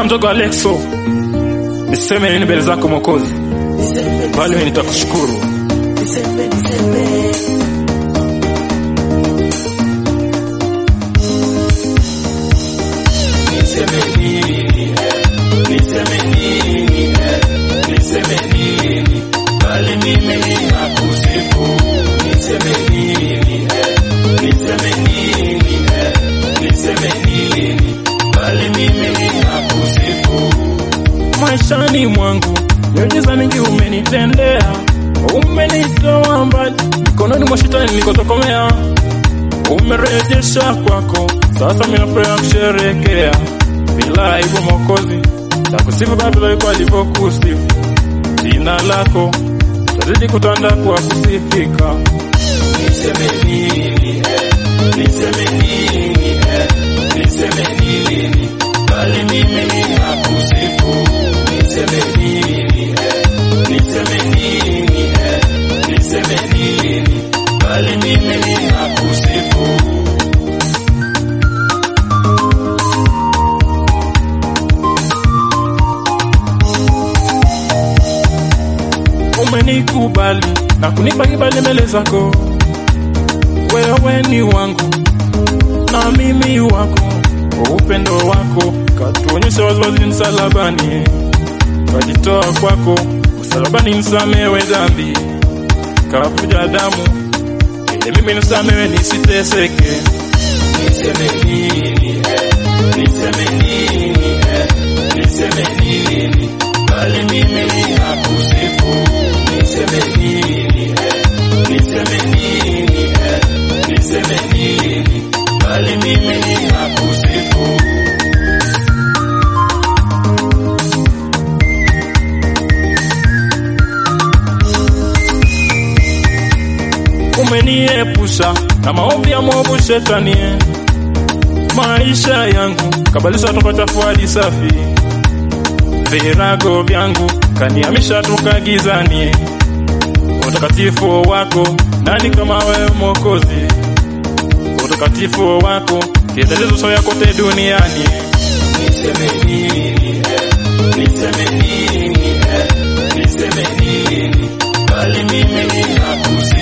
mdogo Alexo, niseme nini mbele zako Mwokozi, bali mimi nitakushukuru. Maishani mwangu miujiza mingi umenitendea, umenitoa mbali mikononi mwa shetani nilikotokomea, umerejesha kwako, sasa mimi nafurahi kusherekea bila aibu Mwokozi, takusifu Baba yuko alivyokusifu, jina lako tazidi kutanda kwa kusifika. Niseme nini, niseme nini, niseme nini, bali mimi ninakusifu. Niseme nini, niseme nini, niseme nini, bali mimi ninakusifu. umenikubali na kunipa kibali mbele zako. Wewe ni wangu na mimi wako, upendo wako katuonyesha waziwazi msalabani, kajitoa kwako msalabani nisamewe dhambi, kavuja damu ili mimi nisamewe nisiteseke. Niseme nini, niseme nini, niseme nini, bali mimi ninakusifu. Niseme nini, niseme nini, niseme nini, bali mimi ninakusifu. Umeniepusha na maovu ya mwovu shetani, maisha yangu kabalisha toka chafu hadi safi, virago vyangu kanihamisha toka gizani. Utakatifu wako nani kama wewe Mwokozi? Utakatifu wako kielelezo sawa kote duniani. Niseme nini, niseme nini, niseme nini, bali mimi ninakusifu.